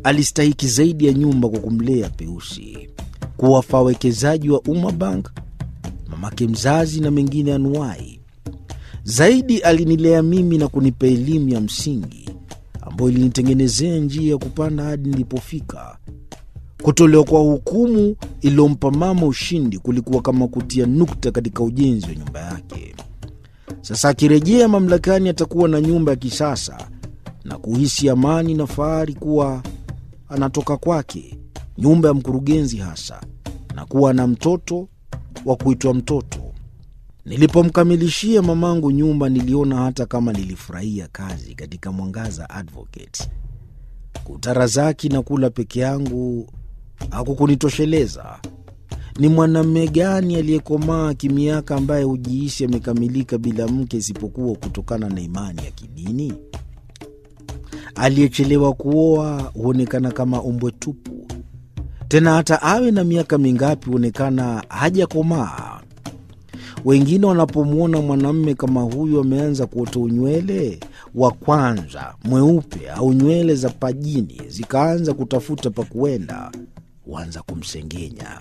alistahiki zaidi ya nyumba kwa kumlea Peusi, kuwafaa wawekezaji wa Umma Bank, mamake mzazi na mengine anuwai. Zaidi alinilea mimi na kunipa elimu ya msingi ambayo ilinitengenezea njia ya kupanda hadi nilipofika. Kutolewa kwa hukumu iliyompa mama ushindi kulikuwa kama kutia nukta katika ujenzi wa nyumba yake. Sasa akirejea mamlakani, atakuwa na nyumba ya kisasa na kuhisi amani na fahari kuwa anatoka kwake, nyumba ya mkurugenzi hasa, na kuwa na mtoto wa kuitwa mtoto. Nilipomkamilishia mamangu nyumba, niliona hata kama nilifurahia kazi katika Mwangaza Advocate. Kutarazaki na kula peke yangu hakukunitosheleza. Ni mwanamume gani aliyekomaa kimiaka ambaye hujihisi amekamilika bila mke isipokuwa kutokana na imani ya kidini? Aliyechelewa kuoa huonekana kama ombwe tupu, tena hata awe na miaka mingapi huonekana hajakomaa. Wengine wanapomwona mwanamume kama huyu ameanza kuota unywele wa kwanza mweupe au nywele za pajini zikaanza kutafuta pa kuenda, huanza kumsengenya.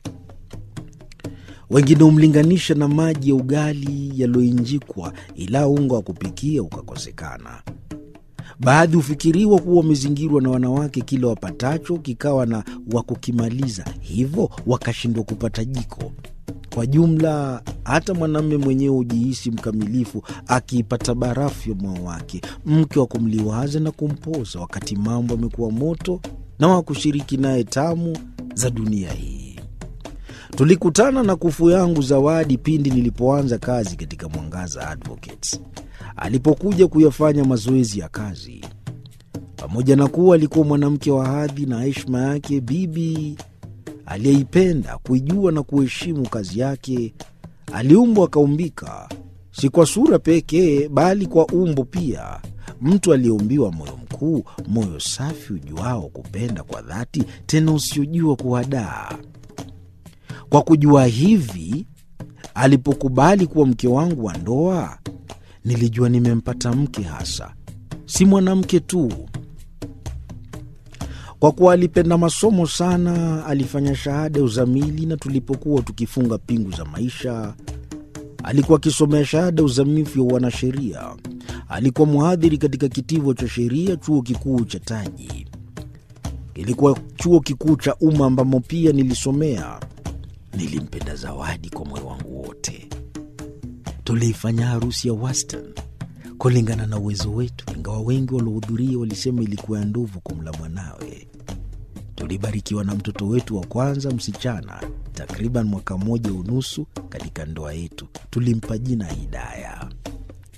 Wengine humlinganisha na maji ya ugali yaliyoinjikwa, ila unga wa kupikia ukakosekana. Baadhi hufikiriwa kuwa wamezingirwa na wanawake, kila wapatacho kikawa na wa kukimaliza, hivyo wakashindwa kupata jiko. Kwa jumla, hata mwanamume mwenyewe hujihisi mkamilifu akiipata barafu ya moyo wake, mke wa kumliwaza na kumpoza wakati mambo amekuwa moto, na wa kushiriki naye tamu za dunia hii. Tulikutana na kufu yangu Zawadi pindi nilipoanza kazi katika Mwangaza Advocates, alipokuja kuyafanya mazoezi ya kazi. Pamoja na kuwa alikuwa mwanamke wa hadhi na heshima yake, bibi aliyeipenda kuijua na kuheshimu kazi yake, aliumbwa akaumbika, si kwa sura pekee, bali kwa umbo pia. Mtu aliyeumbiwa moyo mkuu, moyo safi ujuao kupenda kwa dhati, tena usiojua kuhadaa. Kwa kujua hivi, alipokubali kuwa mke wangu wa ndoa, nilijua nimempata mke hasa, si mwanamke tu. Kwa kuwa alipenda masomo sana, alifanya shahada ya uzamili, na tulipokuwa tukifunga pingu za maisha, alikuwa akisomea shahada ya uzamifu ya uanasheria. Alikuwa mhadhiri katika kitivo cha sheria chuo kikuu cha Taji. Kilikuwa chuo kikuu cha umma ambamo pia nilisomea. Nilimpenda Zawadi kwa moyo wangu wote. Tuliifanya harusi ya wastani kulingana na uwezo wetu, ingawa wengi waliohudhuria walisema ilikuwa ya ndovu kumla mwanawe. Tulibarikiwa na mtoto wetu wa kwanza msichana, takriban mwaka mmoja unusu katika ndoa yetu. Tulimpa jina Hidaya.